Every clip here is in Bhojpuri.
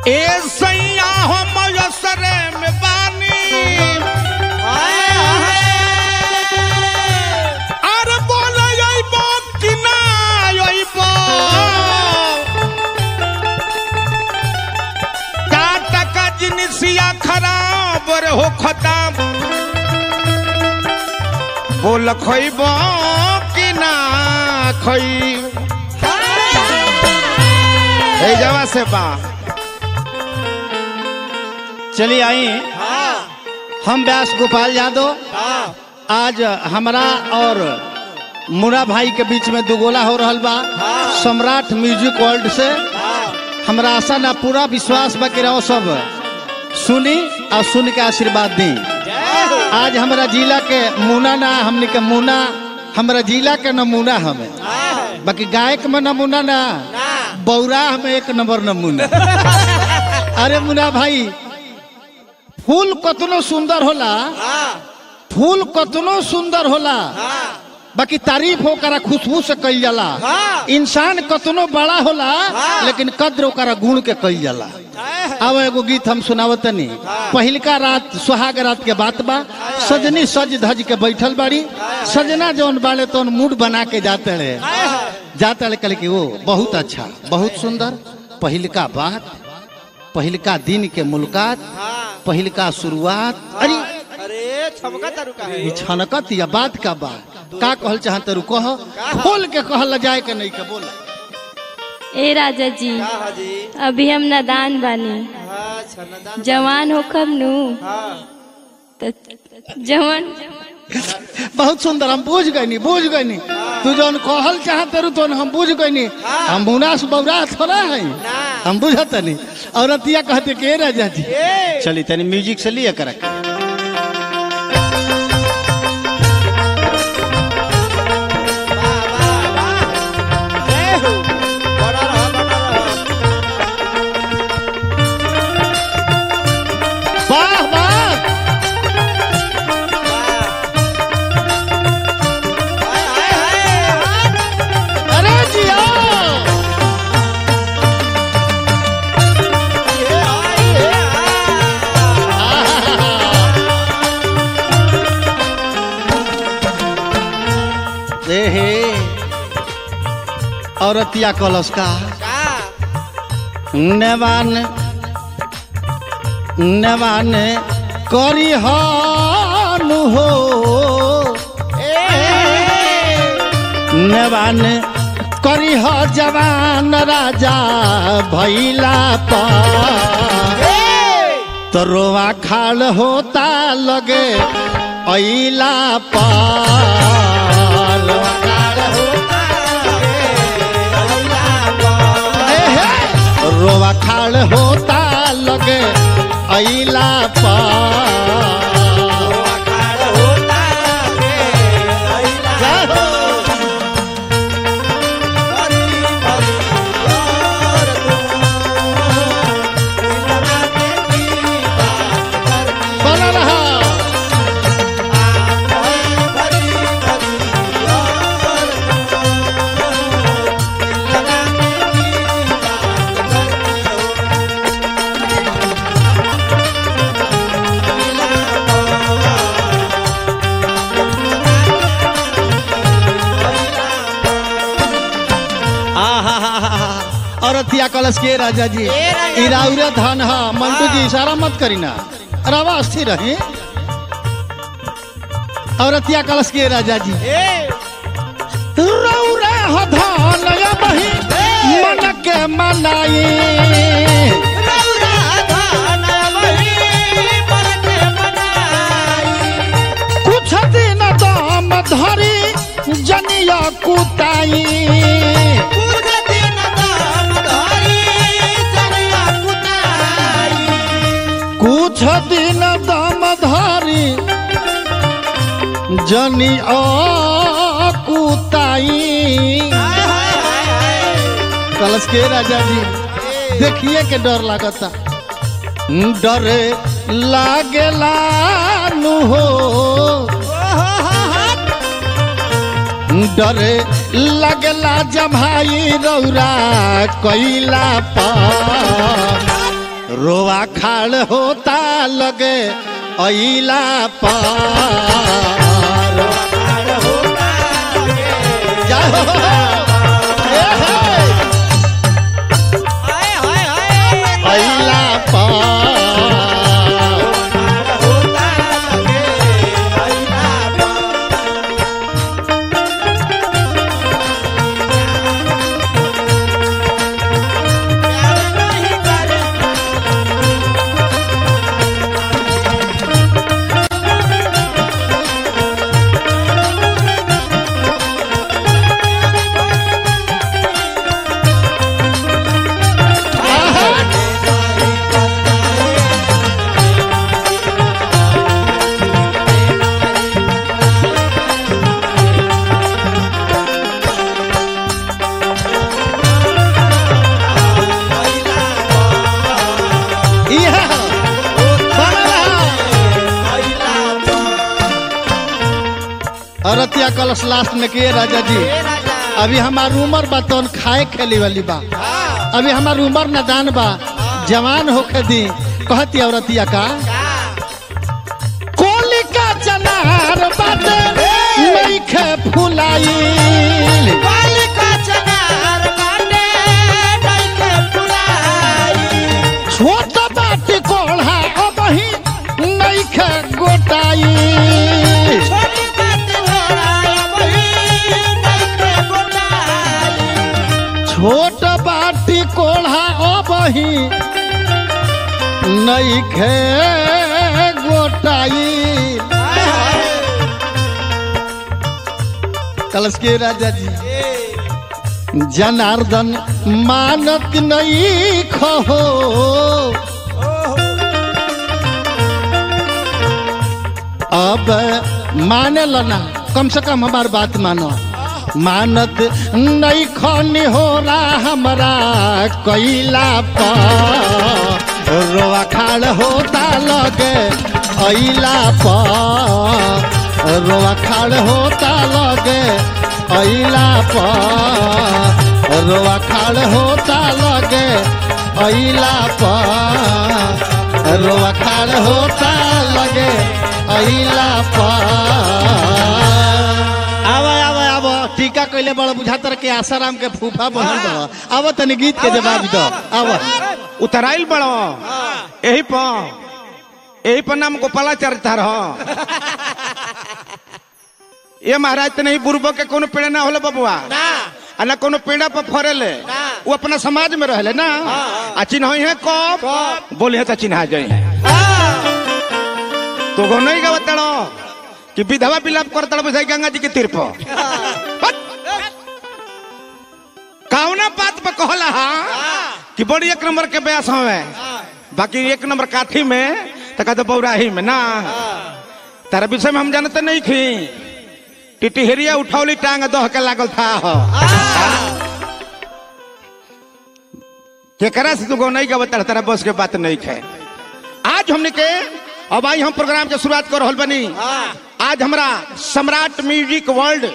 ए सैया हम यसरे में बानी अरे बोल अइबो कि ना अइबो का टका जिनिसिया खराब रे हो खताब बोल खइबो कि ना खइ ए जवा से बा चलिए आई हम व्यास गोपाल यादव आज हमरा और मुरा भाई के बीच में दुगोला हो रहल बा सम्राट म्यूजिक वर्ल्ड से हमरा आशा ना पूरा विश्वास बा कि रहो सब सुनी और सुन के आशीर्वाद दी आज हमरा जिला के मुना ना हमने के मुना हमरा जिला के नमूना हमें बाकी गायक में नमूना ना बौरा में एक नंबर नमूना अरे मुना भाई फूल कतनो सुंदर होला फूल कतनो सुंदर होला बाकी तारीफ ओकरा खुशबू से कईल जाला इंसान कतनो बड़ा होला लेकिन कद्र ओकरा गुण के कईल जाला अब एगो गीत हम सुनावतनी पहिलका रात सुहाग रात के बात बा सजनी सज धज के बैठल बाड़ी सजना जौन बाड़े तौन मूड बना के जाते रहे जाते रहे कहले कि वो बहुत अच्छा बहुत सुंदर पहिलका बात पहिलका दिन के मुलाकात पहिलका शुरुआत अरे अरे छमका तारू का है ई छनकत या बात का बात का कहल चाहत रू कह खोल के कहल जाए के नहीं के बोला ए राजा जी का हाजी अभी हम नादान बानी हाँ छनदान जवान होखब नु हाँ तो जवान बहुत सुंदर हम बुझ गई बुझ गई तू जौन कहल चाहत रू तो हम बुझ गई हम मुनास बौरा थोड़ा है हम बुझत नहीं औरतिया कहते के राजा जी ए चली तनी म्यूजिक से लिए कर वाह वाह वाह जय हो बड़ा रहा बड़ा रहा वाह वाह हाय हाय हाय अरे जिया ये आई है ए हे औरतिया कलश का का नेवान नेवान करी हानु हो नेवान करी ह जवान राजा भैला पर तरोवा खाल होता लगे ऐला पर ए हे, रोवा खाल होता लगे ऐला पर जय हो। बना रहा औरतिया कलश के राजा जी ए राजा ई राउरे धन हा मंटू जी इशारा मत करी ना रवा स्थिर रही औरतिया कलश के राजा जी रौरे ह धन या बही मन के मनाई कुछ दिन दाम धरी जनिया कुताई कुछ दिन दाम धरी जनी कुताई कलश के राजा जी देखिए के डर लागता डरे लागेला नु हो डरे लगला जमाई रौरा कैला पर रोवा खाड़ होता लगे अइला पार जय हो ए हे, हाय हाय हाय अइला पार होता लगे अइला प्यार नहीं करे इहा बनल अरतिया कलश लास्ट में किए राजा जी अभी हमार उम्र बा तो खाए खेली वाली बा अभी हमार उम्र नदान बा जवान होके दी कहती औरतिया का कोली का चनार बाटे नइखे फुलाई बालिका चनार बाटे नइखे फुलाई छोट बाटी कोढ़ा अबही नइखे गोटाई छोटी बात घोड़ा वही नइखे गोटाई छोट बाटी कोढ़ा अबही नइखे गोटाई कलश के राजा जी जनार्दन मानत नहीं खहो अब माने लना कम से कम हमार बात मानो मानत नहीं खनी हो रहा हमारा कैला पर रोवा खाड़ होता लगे अइला पर रोवा खाड़ होता लगे अइला पर रोवा खाड़ होता लगे अइला पर रोवा खाड़ होता लगे अइला पर आवा आवा आवा टीका कइले बड़ बुझातर के आसाराम के फूफा बनल बड़ आवा तनी गीत के जवाब दो आवा उतराइल बड़ो यही पर यही पर नाम गोपालाचार्य तार ये महाराज तो नहीं बुरबो के कोनो पेड़ ना होले बबुआ ना आ ना कोनो पेड़ा पर फरेले ना। वो अपना समाज में रहले ना आ चिन्ह है कब कब? बोले तो चिन्हा जाए है तो गो नहीं गावत तड़ो कि विधवा विलाप करता बुझाई गंगा जी के तीर पर हट! कौना बात पे कहला हा कि बड़ी एक नंबर के ब्यास हवे बाकी एक नंबर काठी में तो कहते बौराही में ना तारा विषय में हम जानते नहीं थी टिटिहरिया उठौली टांग दह के लागल था हो केकरा से तू नहीं का बता तारा बस के बात नहीं खे आज हमने के अब आई हम प्रोग्राम के शुरुआत कर रहल बनी आज हमरा सम्राट म्यूजिक वर्ल्ड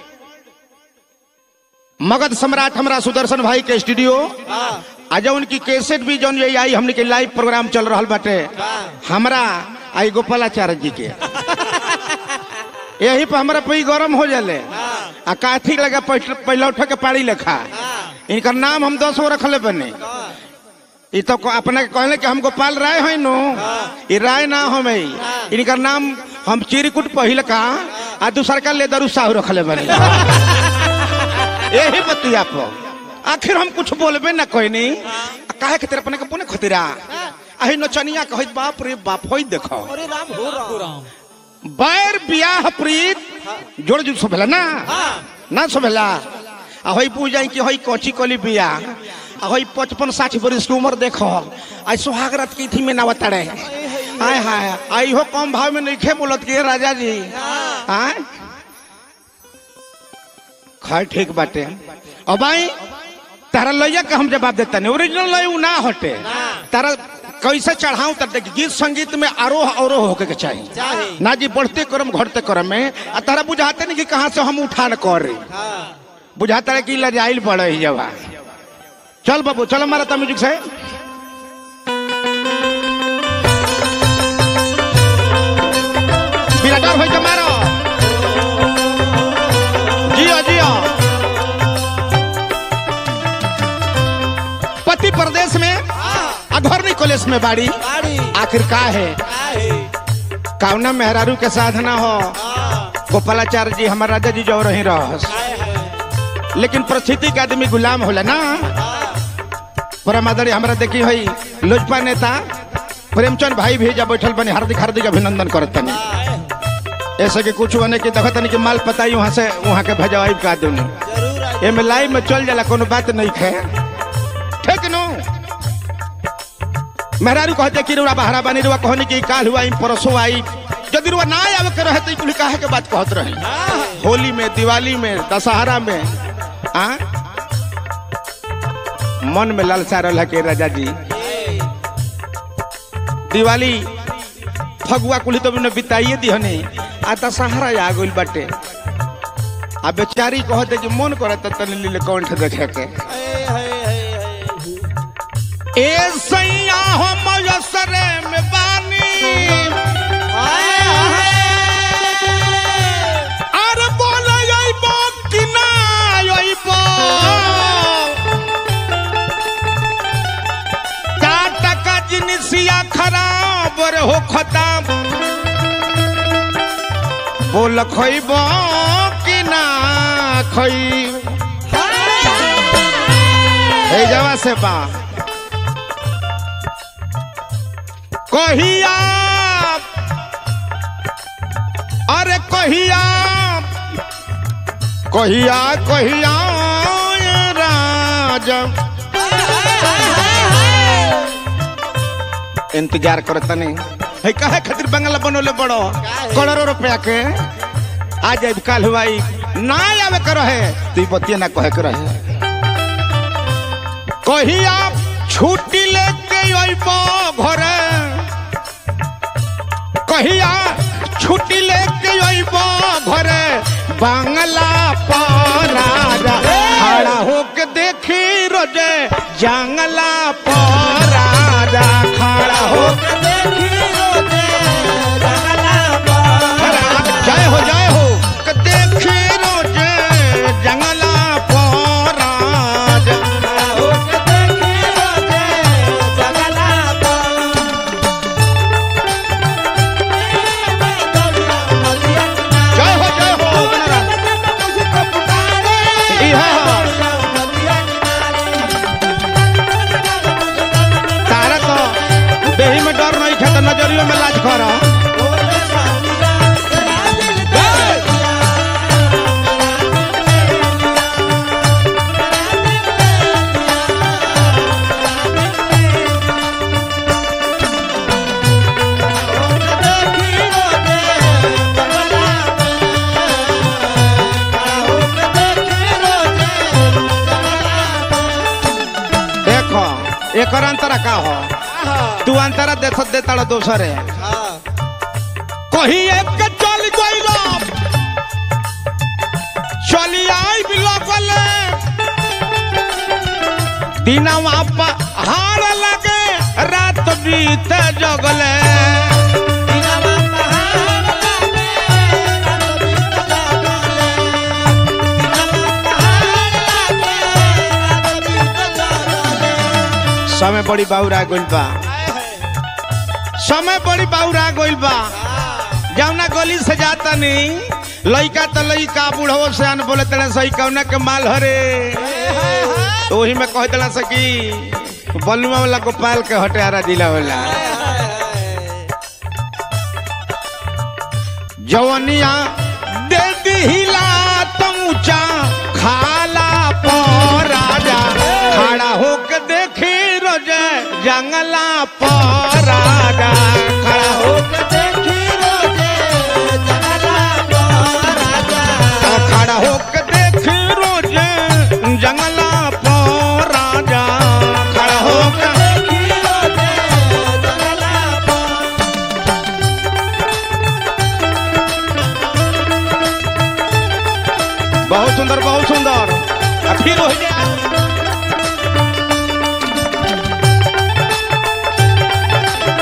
मगध सम्राट हमरा सुदर्शन भाई के स्टूडियो आज उनकी कैसेट भी जौन ये आई हमने के लाइव प्रोग्राम चल रहा बाटे हमरा आई गोपालाचार्य जी के यही पर हमरा पई गरम हो जाले आ काथी लगा पहले उठ के पाड़ी लेखा इनकर नाम हम दस गो रखले बने ई तो को- अपने के कहले कि हम गोपाल राय है नो ई राय ना हमें इनकर नाम हम चिरकुट पहिल का आ दूसर का लेदर साहू रखले बने यही बतिया पर आखिर हम कुछ बोलबे ना कहनी आ काहे के तेरे अपने के पुने खतिरा अही नचनिया कहत बाप रे बाप होई देखो अरे राम हो राम बैर बियाह प्रीत जोड़ जुड़ सोभेला ना ना सोभेला आ होई पूजाई कि होई कोची कोली बियाह आ होई पचपन साठ बरिस की उम्र देखो आई सुहागरात की थी में ना बताड़े आय हाय आई हो कम भाव में नहीं खे बोलत के राजा जी आय खैर ठीक बाटे अब आई तारा लैया के हम जवाब देता नहीं ओरिजिनल लय उ ना हटे तारा कैसे चढ़ाऊं तब देख गीत संगीत में आरोह अवरोह होके के चाहिए चाहे ना जी बढ़ते क्रम घटते क्रम में आ तारा बुझाते नहीं कि कहाँ से हम उठान कर रही बुझाता है कि लजाइल पड़े ही जवा चल बाबू चल हमारा म्यूजिक से आ घर नहीं कॉलेज में बाड़ी बाड़ी आखिर का है काहे कावना मेहरारू के साधना हो हाँ गोपालाचार्य जी हमार राजा जी जो रही रहस काहे है लेकिन परिस्थिति के आदमी गुलाम होला ना हाँ परमादरी हमरा देखी हई लोजपा नेता प्रेमचंद भाई भी जब बैठल बनी हार्दिक हार्दिक अभिनंदन करत तनी काहे ऐसे कि कुछ होने की देखत तनी कि माल पताई वहां से वहां के भेजवाई का दूनी जरूर आई एमे लाइव में चल जाला कोनो बात नहीं खे ठीक नो मेहरारू कहते कि रुआ बहरा बनी रुआ कहनी कि काल हुआ ई परसों आई यदि रुआ ना आवे के रहे तो कुल काहे के बात कहत रही हाँ होली में दिवाली में दशहरा में आ मन में लालसा रहला के राजा जी ए, दिवाली फगुआ कुली तो ने बिताइए दिहने आ दशहरा आ गइल बाटे आ बेचारी कहते कि मन करत तनी लीले कंठ देखे के ए, है, है, है। ए सैया हो मयसरे में बानी हाय, हाय। अरे बोले अइबो कि ना अइबो चार टका जिनिसिया खराब रे हो खत्म बोल खइबो कि ना खई हे जवा से बा कहिया अरे कहिया कहिया कहिया ये राज इंतजार करता नहीं है काहे खातिर बंगला बनोले बड़ो करोड़ों रुपया के आ जाए काल हुआई ना आवे कर रहे तू बतिया ना कहे के रहे कहिया छुट्टी लेके अइबो घरे कहिया छुट्टी लेके अइबो घरे बांगला पर राजा खड़ा होके देखी रोजे जंगला पर राजा खड़ा होके जय हो जय हो के देखी रोजे जंगला पर राजा जय हो जय हो इहा तारा तो देही में डर नहीं खेत नजरियों में लाज कर देखो एक अंतरा का हो तू अंतरा देख देता दोसरे कही एक के चल गइल चली आई बिलकले दिनवा हार लगे रात बीत जगले समय बड़ी बाउरा गइल बा समय बड़ी बाउरा गइल बा जौना गली से जाता नहीं लइका तो लइका बूढ़ो से अन बोले तले सही कौना के माल हरे तो वही में कह दिला सकी बलुआ वाला गोपाल के हटियारा जिला वाला जवनिया दे दिहिला तऊचा खाला पर राजा खड़ा होके देखी रोजे जंगला पर राजा खड़ा होके खड़ा होके देखी रोजे जंगला पर राजा खड़ा होके बहुत सुंदर बहुत सुंदर आ फिर हो जाए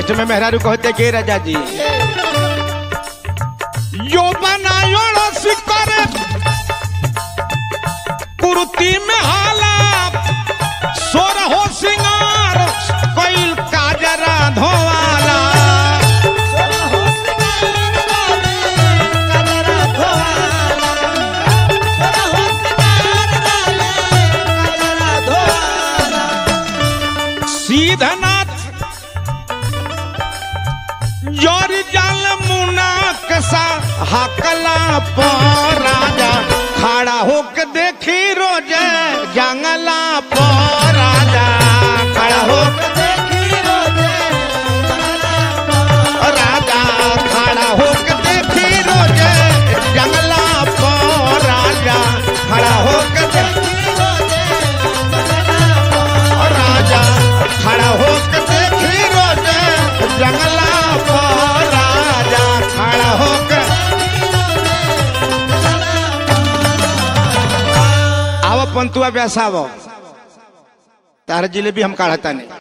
लास्ट में मेहरारू कहते के राजा जी यो बनायो रस करे कुर्ती में हाला सोर हो सिंगार कैल काजरा धोवाला सीधनाथ जोर जल मुना कसा हकला पर राजा खड़ा होके देखी रोजे जंगला पर राजा खड़ा होके राजा खड़ा होके देखी रोजे जंगला पर राजा खड़ा होके देखी राजा खड़ा होके देखी रोजे जंगला पर राजा खड़ा होके आव पंतुआ ब्यासाव तार जिलेबी हम काढ़ता नहीं